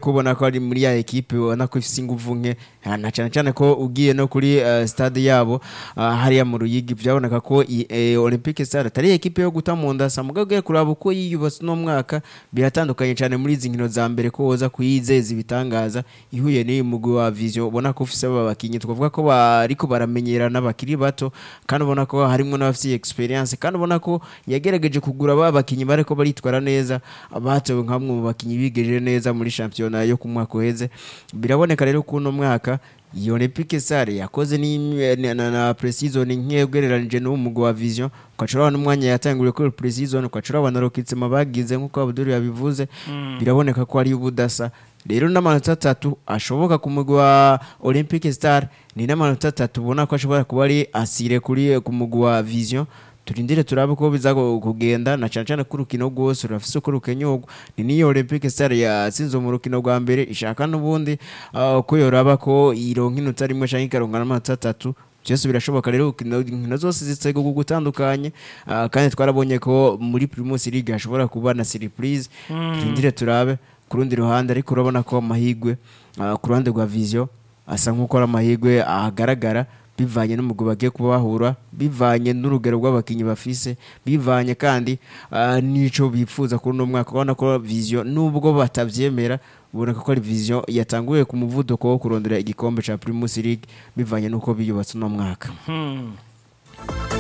ko ubona ko ari muri ya ekipe ubona ko ifite ingufu nke ah, na cyane cyane ko ugiye no kuri eh, stade yabo ah, hariya mu ruyigi byaboneka ko i- eh, olympique stade atari ekipe yo guta mu nda samuga ugiye kuraba uko yiyubatse uno mwaka biratandukanye cyane muri izi nkino za mbere ko woza kuyizeza ibitangaza ihuye n'iyi mugwi wa vision ubona ko ufise aba bakinnyi twavuga ko bariko baramenyerana bakiri bato kandi ubona ko harimo n'abafite experience kandi ubona ko yagerageje kugura ba bakinnyi bariko baritwara neza batowe nka bamwe mu bakinnyi bigejeje neza muri shampiyona yo ku mwaka uheze biraboneka rero ko uno mwaka iyo Olympique Sare yakoze ni na, na, na pre-season nke ugereranije n'uwo mugwi wa Vision ukacura n'umwanya yatanguriye kuri pre-season ukacura abana Rokitsema bagize nk'uko Abdul yabivuze biraboneka ko ari ubudasa rero n'amanota atatu ashoboka ku mugwi wa Olympique Star ni n'amanota atatu ubona ko ashobora kuba ari asire kuri ku mugwi wa Vision turindire turabe ko biza gu- kugenda na cyane cyane ko urukino rwose rurafise uko rukenyurwa ni niyo Olympique Star yatsinze mu rukino rwa mbere ishaka n'ubundi ah, ko yoraba ko ironka inota rimwe cyangwa ikaronka n'amanota atatu byose birashoboka rero inkino inkino zose zitsego gutandukanye ah, kandi twarabonye ko muri Primus League hashobora kuba na surprise turindire turabe ku rundi ruhande ariko urabona ko amahigwe ah, ku ruhande rwa Vision asa nk'uko ari amahirwe ahagaragara bivanye n'umugwi bagiye kuba bahura bivanye n'urugero rw'abakinnyi bafise bivanye kandi ah, n'ico bifuza kuri uno mwaka ubona ko vision nubwo batavyemera uboneka ko ari vision yatanguye ku muvuduko wo kurondera igikombe ca Primus League bivanye n'uko biyubatse uno mwaka